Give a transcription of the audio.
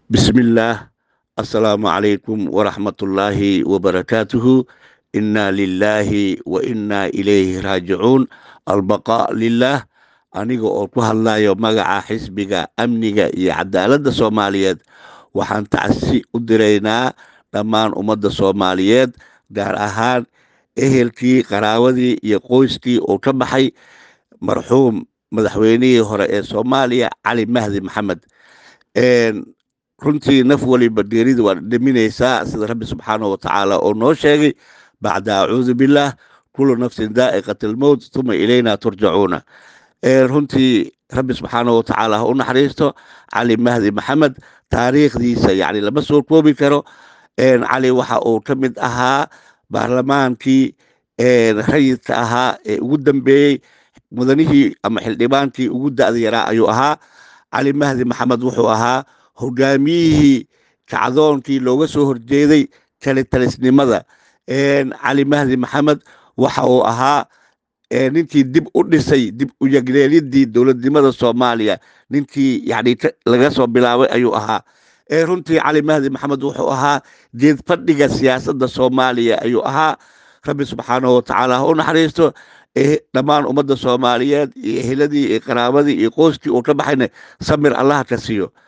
bismillaah assalaamu calaykum waraxmatullaahi wabarakaatuhu innaa lilaahi wa innaa ilayhi raajicuun albaqaa lilaah aniga oo ku hadlayo magaca xisbiga amniga iyo cadaaladda soomaaliyeed waxaan tacsi u diraynaa dhammaan ummadda soomaaliyeed gaar ahaan ehelkii qaraawadii iyo qoyskii uu ka baxay marxuum madaxweynihii hore ee soomaaliya cali mahdi maxamed runtii naf waliba geerida waa dhaminaysaa sida rabbi subxaanahu watacaala oo noo sheegay bacda acuudu billaah kullu nafsin daa'iqat almowt tuma ilayna turjacuuna runtii rabbi subxaanahu watacaala ha u naxariisto cali mahdi maxamed taariikhdiisa yani lama soo koobi karo cali waxa uu ka mid ahaa baarlamaankii rayidka ahaa ee ugu dambeeyey mudanihii ama xildhibaankii ugu da'da yaraa ayuu ahaa cali mahdi maxamed wuxuu ahaa hogaamiyihii kacdoonkii looga soo horjeeday kalitalisnimada cali mahdi maxamed waxa uu ahaa ninkii dib u dhisay dib u yagleelidii dowladnimada soomaaliya ninkii yani laga soo bilaabay ayuu ahaa runtii cali mahdi maxamed wuxuu ahaa geed fadhiga siyaasadda soomaaliya ayuu ahaa rabbi subxaanahu watacaala ha u naxariisto dhammaan ummadda soomaaliyeed iyo eheladii iyo qaraabadii iyo qoyskii uu ka baxayna samir allaha ka siiyo